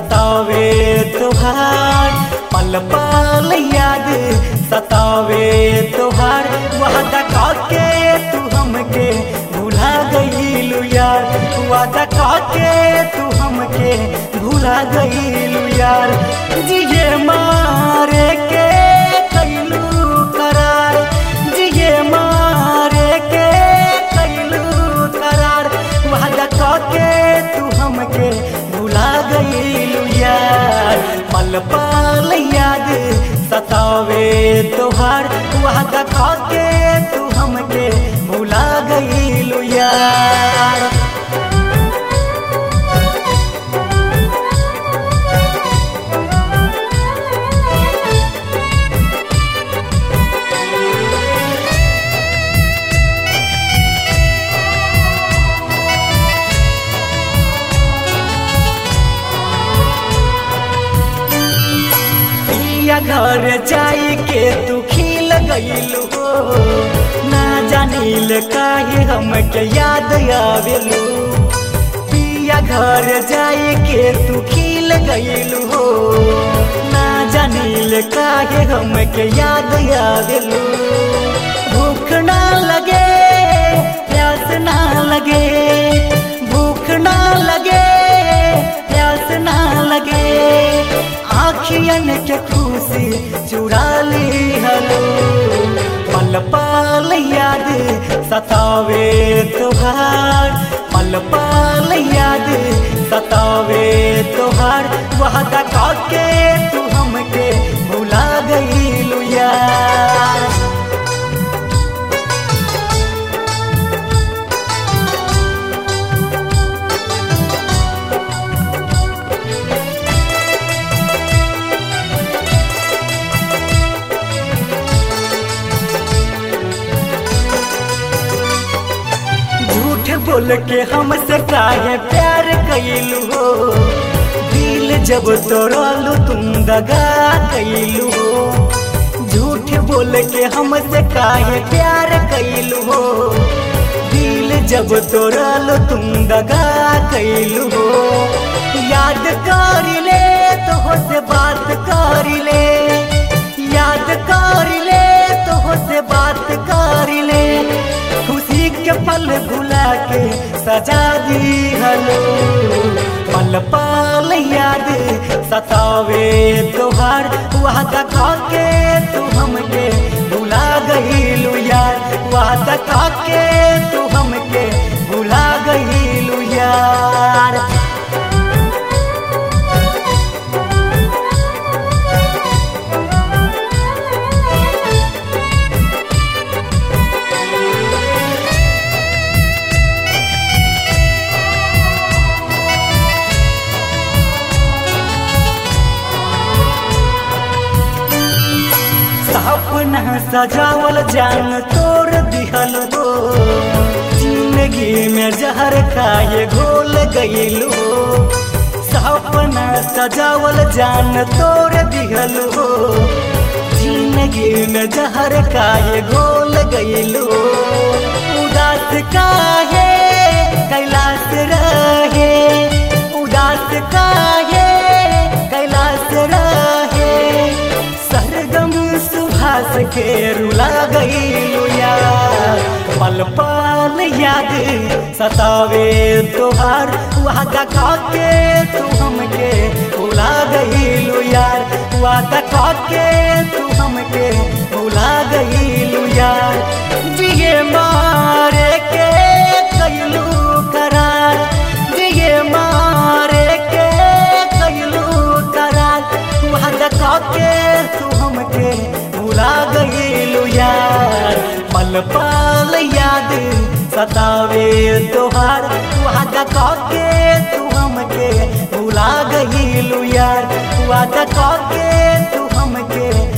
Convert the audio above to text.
सतावे तुहार पल पल याद सतावे तुहार वादा काके तू हमके भुला गईलू यार वादा काके तू हमके भुला गईलू यार जिए मारे के कैलू करार जिए मारे के कैलू करार वादा काके तू हमके भुला गईलू यार पल पल याद सतावे तोहार वादा काके तू हमके भुला गईलू यार पिया घर जाई के तू खिल गईलू हो ना जानिल काहे हमके याद आवेलू पिया घर जाई के तू खिल गईलू हो ना जानिल काहे हमके याद आवेलू भूख ना लगे प्यास ना लगे भूख ना लगे प्यास ना लगे आखियन के खुशी चुरा ली हलो पल पल याद सतावे तुहार पल पल याद सतावे तुहार वादा काके तू हमके भुला गईलू यार झूठ बोल के हमसे काहे प्यार कैलू हो दिल जब तोड़लू तुम दगा कैलू हो झूठ बोल के हमसे काहे प्यार कैलू हो दिल जब तोड़लू तुम दगा कैलू हो याद कर ले तो से बात कर ले याद कर ले तो से बात कर ले खुशी के पल भुला के सजा दी हलो पल पल याद सतावे तोहार वादा खाके तू हमके भुला गईलू यार वादा खाके तू हमके भुला गईलू यार सपना सजावल जान तोड़ दिहल हो जिंदगी में जहर खाए घोल गईल हो सपना सजावल जान तोड़ दिहल हो जिंदगी में जहर खाए घोल गईल हो उदास काहे कैलाश रहे उदास काहे कैलाश रहे सरगम सुभाष के रुला गईलू यार पल पल याद सतावे तोहार वादा खाके तू हमके भुला गईलू यार वादा खाके तू हमके भुला गईलू यार जिए मारे के कैलू करार जिए मारे के कैलू करार वादा खाके तू हमके भुला गईलू यार पल पल याद सतावे तोहार वादा खाके तू हमके भुला गईलू यार वादा खाके तू हमके